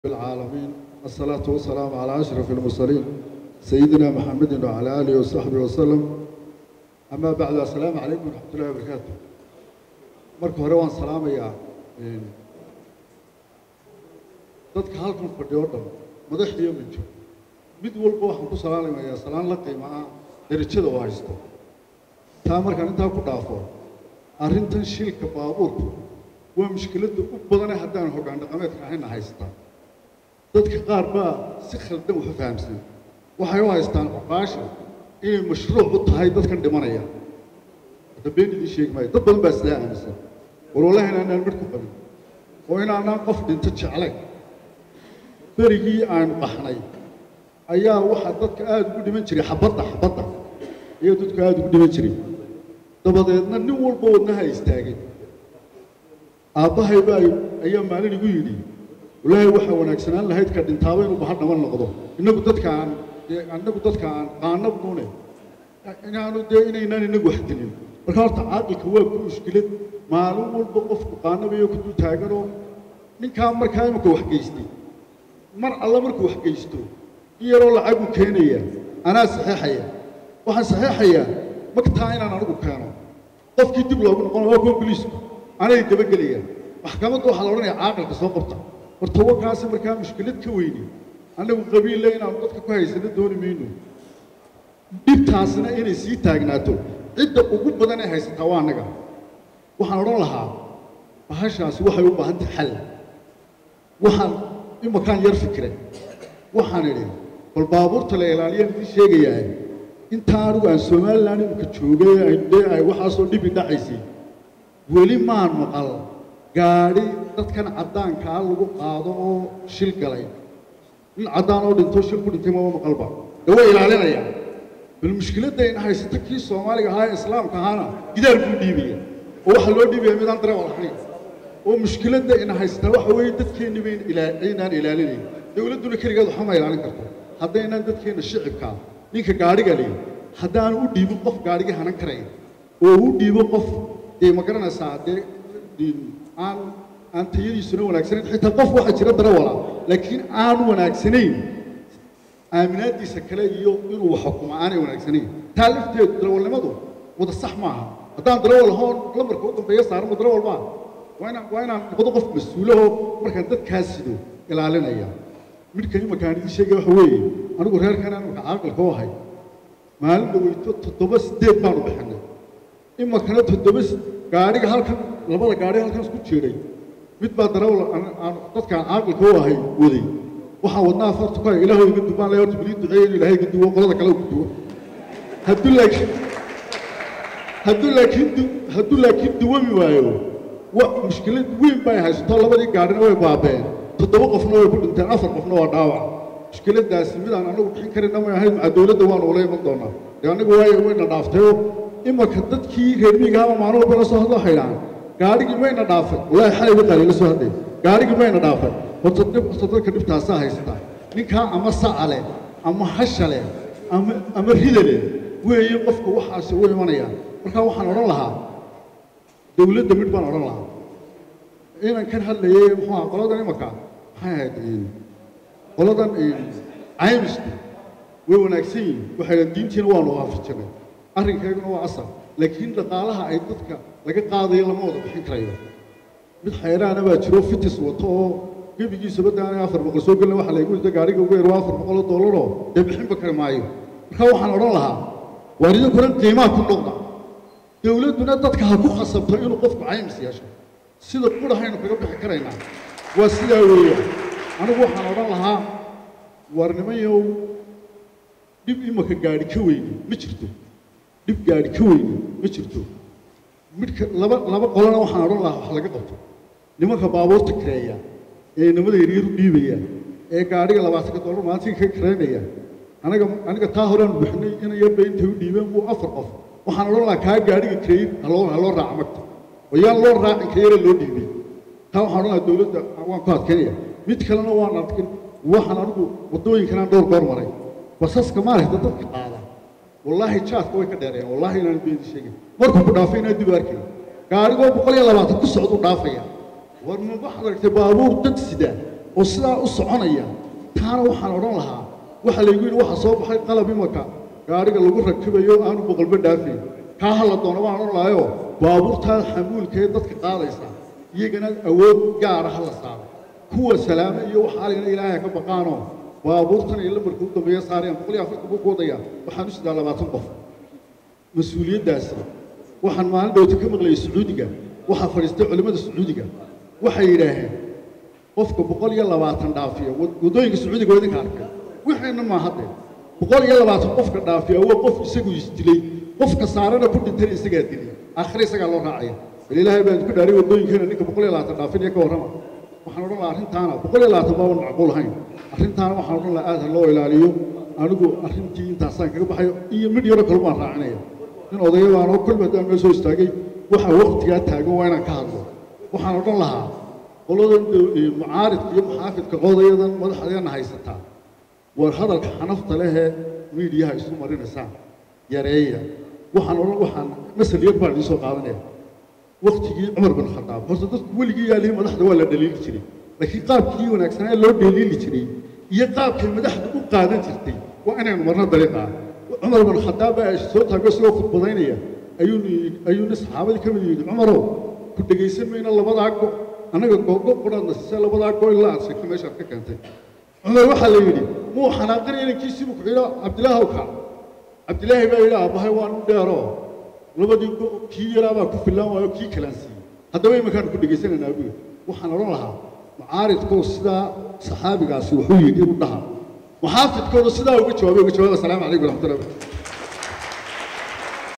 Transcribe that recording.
العالمين الصلاة والسلام على أشرف المرسلين سيدنا محمد وعلى آله وصحبه وسلم أما بعد السلام عليكم ورحمة الله وبركاته marka hore waan salaamayaa dadka halkan fadhiyo o dhan madax iyo minjo mid walba waxaan ku salaamayaa salaan la qiimo ah darajada oo haysto taa markaan intaa ku dhaafo arrintan shilka baabuurku waa mushkiladda u badane haddaan hoggaan dhaqameedka ahayna haystaa dadka qaar baa si khaldan wax u fahamsan waxay u haystaan cuqaasha inay mashruuc u tahay dadkan dhimanaya hadda been idiin sheegi maayo dad badan baa sidaa aaminsan war wallahi inaanaan midh ku qabin oo inaanaan qof dhinto jeclayn berigii aanu qaxnay ayaa waxaa dadka aada ugu dhiman jiray xabadda xabadda ayaa dadku aada ugu dhiman jiray dabadeedna nin walba wadnaha istaagay aabbahay baa ayaa maalin igu yidhi wallaahi waxaa wanaagsanaan lahayd ka dhintaaba inuu baha dhaban noqdo innagu dadka aan dee annagu dadka aan qaanabnune inaanu dee inaynaan inagu wax dilin marka horta caaqilka waa ku mushkilad maalin walba qofku qaanabayo ku dul taaganoo ninkaa markaa imika wax geystay mar alla markuu wax geysto in yaroo lacaguu keenaya anaa saxeexaya waxaan saxeexayaa magtaa inaan anigu keeno qofkii dib loogu noqon waa kuwa boliisku anay dabagelayaan maxkamadda waxaa la odhanayaa caaqilka soo qabta horta wakaasi markaa mushkilad ka weyni annagu qabiille inaanu dadka ku haysano dooni mayno dhibtaasna inay sii taagnaato cidda ugu badan ee haysataa waa annaga waxaan odhan lahaa bahashaasi waxay u baahan tahay xal waxaan imakaan yar fikre waxaan idhi bal baabuurta la ilaaliyaan idiin sheegayaa intaa anigu aan somalilan imika joogay dee ay waxaasoo dhibi dhacaysay weli maan maqal gaadhi dadkan caddaankaa lagu qaado oo shil galay nin caddaan oo dhinto shil ku dhintay maba maqalba dee way ilaalinayaan bal mushkiladda in haysata kii soomaaliga ahaa ee islaamka ahaana gidaar buu dhiibaya oo waxaa loo dhiibaya midaan dareewal ahayn oo mushkiladda in haysataa waxa weeye dadkeenni bayn aynaan ilaalinayn dowladduna keligeed waxba ma ilaalin karto haddaynaan dadkeenna shicibkaa ninka gaadhiga leh haddaanu u dhiibin qof gaadhiga hanan karayn oo u dhiibo qof dee ma garanaysaa dee aan aan tayadiisuna wanaagsanayn xitaa qof waxaa jira darawala laakiin aan wanaagsanayn aaminaaddiisa kale iyo inuu wax xukumo aanay wanaagsanayn taa lafteedu darawalnimadu wada sax maaha haddaan darawal lahoon lambarka u dambeeya saarmo darawal maaha waa inaan waa inaan noqdo qof mas-uulahoo markaan dadkaas sido ilaalinaya midhkan imakaan idiin sheegaya waxa weeye anigu reerkan aan imaka caaqilka u ahay maalin dhaweyto toddoba sideed baanu bixinay imakana toddoba gaadhiga halkan labada gaadhi halkan isku jeeday mid baa darawal aan dadkaan caaqilka u ahay waday waxaan wadnaa farta ku hay ilaahu iga dubaan lay horta bilii duceeya inuu ilaahay iga duwo qolada kale ku duwo hadduu laakiin hadduu laakiin hadduu laakiin duwami waayo wa mushkilad weyn bay haysato labadii gaadhina way baabeen toddoba qofna way ku dhinteen afar qofna waa dhaawac mushkiladaasi midaan anagu bixin karina may ahayd maca dowladda waanu ula iman doonaa dee anigu waay wayna dhaaftayoo imanka dadkii reer miyiga ama maalin walba la soo hadlo waxay dhahaan gaadhigii mayna dhaafay wallaahi xalay waqaali la soo hadlay gaadhigii mayna dhaafay horta dhib horta dadka dhibtaasaa haysata ninkaa ama saca leh ama hasha leh ama ama rida leh weeye qofka waxaasi u imanayaan markaa waxaan odhan lahaa dowladda midh baan odhan lahaa inan kan hadlayay muxuu aha qoladan imanka maxay ahayd qoladan caymisku way wanaagsan yihin waxay dhahan diintiina waanu waafajinay arrinkeeduna waa asal laakiin dhaqaalaha ay dadka laga qaadayo lama wada bixin karayo mid xayraana baa jiro fitis wato oo gebigiisaba daana afar boqol soo gelina waxa laygu yidhi gaariga ugu yar waa afar boqol oo doolaroo dee bixinba kari maayo marka waxaan odhan lahaa waar idinkuna qiimaha ku noqda dowladduna dadka ha ku khasabto inuu qofku caymis yeesho sida qurahaynu kaga bixi karaynaa waa sidaa weeyaan anigu waxaan odhan lahaa waar nimanyow dhib imaka gaadhi ka weyni ma jirto dhib gaadhi ka weyni ma jirto midka laba laba qolana waxaan odhan lahaa wax laga qabto nimanka baabuurta kareeya ee nimada yaryar u dhiibaya ee gaadhiga labaatanka dollar maalintii ka kareynaya aniga aniga taa horean bixinay ina yarba intay u dhiibeen buu afar qof waxaan odhan lahaa kaa gaadhiga kareyn haloo haloo raaca magta oo yaan loo raacin ka yara loo dhiibay taa waxaan odhan lahaa dowladda waan ku adkeynaya mid kalena waan adkin waxaan anigu waddooyinkanaan dhowr goor maray basaska maaragta dadka qaada wallaahi jaadka way ka dheereen wallaahi inaan beedi sheegin markuu ku dhaafay inaan dib u arkay gaarigoo boqol iyo labaatan ku socduu dhaafaya war ma waxaad aragtay baabuur dad sida oo sidaa u soconaya taana waxaan odhan lahaa waxaa laygu yidhi waxaa soo baxay qalab imaka gaadhiga lagu rakibayo aanu boqolba dhaafayn kaa hala doono baan odhan lahayo baabuurtaa xamuulkee dadka qaadaysa iyagana awood gaara ha la saaro kuwa salaame iyo waxaaligana ilaahay ka baqaanoo baabuurtan iyo lambarka u dambeeya saarayaan boqol iyo afartan buu ku wadaya waxaan u sidaa labaatan qof mas-uuliyaddaasi waxaan maalin dhowta ka maqlayay sacuudiga waxaa fadhiistay culimmada sacuudiga waxay yidhaaheen qofka boqol iyo labaatan dhaafiya waddooyinka sacuudiga waa idinka arkay wixeenna maa hadde boqol iyo labaatan qofka dhaafiya waa qof isagu isdilay qofka saarana ku dhintana isagaa dilay aakhire isagaa loo raacaya bal ilaahay baan ku dhaaray waddooyinkeena ninka boqol iyo labaatan dhaafinaya ka warrama waxaan odhan lahaa arrintaana boqol iyo labaatan baaban macquul ahayn arrintaana waxaan odhan lahaa aad ha loo ilaaliyo anigu arrintii intaasaan kaga baxayo iyo midh yaro kale baan raacinaya nin odayabaan oo kolba haddaan meel soo istaagay waxa waqtigaa taagan waa inaan ka hadlo waxaan odhan lahaa qoladan mucaaridka iyo muxaafidka qodayadan madaxdeena haysataa war hadalka xanafta lehee miidiyaha isu marinaysaan yareeya waxaan odhan waxaan masal yar baan idiin soo qaadanaya waktigii cumar bin khadaab horta dadku weligii yaalihii madaxda waa la dhaliili jiray laakiin qaabkii wanaagsanaa loo dhaliili jiray iyo qaabkay madaxda u qaadan jirtay waa inaynu marno dariiqaa cumar bin khadaab baa soo taago isagoo khudbadaynaya ayuu ayuu nin saxaabadii ka mid yidhi cumarow ku dhegaysan mayna labadaa go annaga googo qudhaadna siisee labadaa go ilaa aad sheegto meeshaad ka keentay cumar waxaa la yidhi muu xanaaqin inankiisiibuu ku yidhi cabdilaahow kac cabdilaahi baa yidhi aabbahay waan u dheeroo labadii go kii yaraabaa ku fillaan waayo kii kalaan siiyey haddaba iminkaan ku dhegaysanaynaa buu waxaan odhan lahaa mucaaridkoo sidaa saxaabigaasi wuxuu yidhi u dhaha muxaafidkooda sidaa uga jawaabay uga jawaaba asalaamu calaykum waraxmatullahi